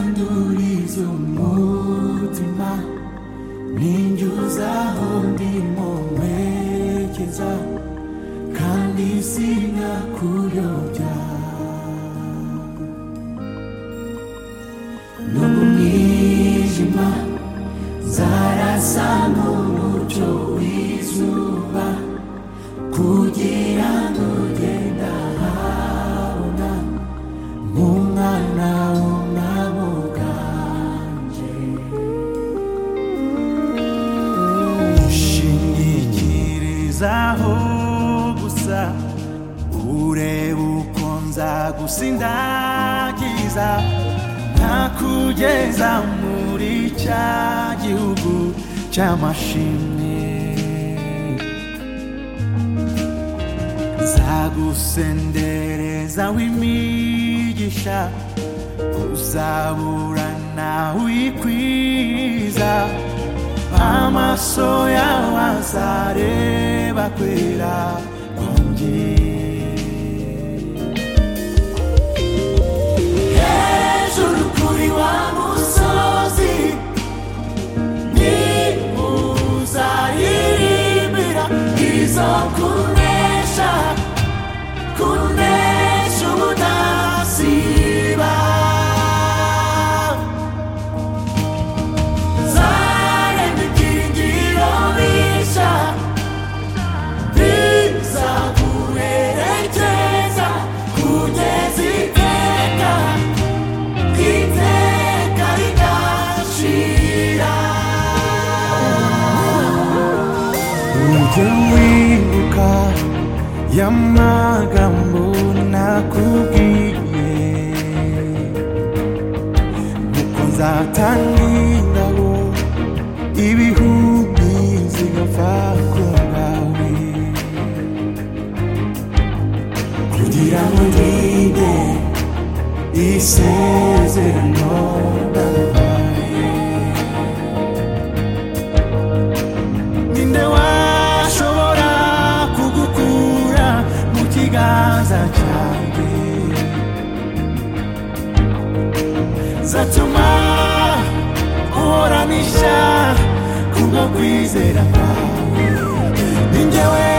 ndurizo mutima ninjyuza aho ndimo nkwerekeza kandi sinakuyobya no mu mwijima zarasa n'umucyo w'izuba kugira ngo ugenda habona nk'umwana w'umwami ubwanje shingikirizaho gusa urebe uko nza gusindagiza ntakugeza muri cya gihugu cy'amashimwe zagusendereza w'imigisha uzabura nawe uyikwiza amaso yawe azareba kwera kwanjye hejuru kuri wa musozi ni uzaririmbira izo kunesha kunesha ubudasiba zaremba ikiringiro bisha bizaguherekeza kugeza iteka iteka rigashira ujye wibuka y'amagambo nakubwiye nuko nzatanga ingabo ibihubi zigapfa ku ngawe kugira ngo ndinde isezerano ndaguhaye ninde washobora kugukura mu kiganza cyanjye zatuma uhorana ishya kubwo kwizera kwawe ni njyewe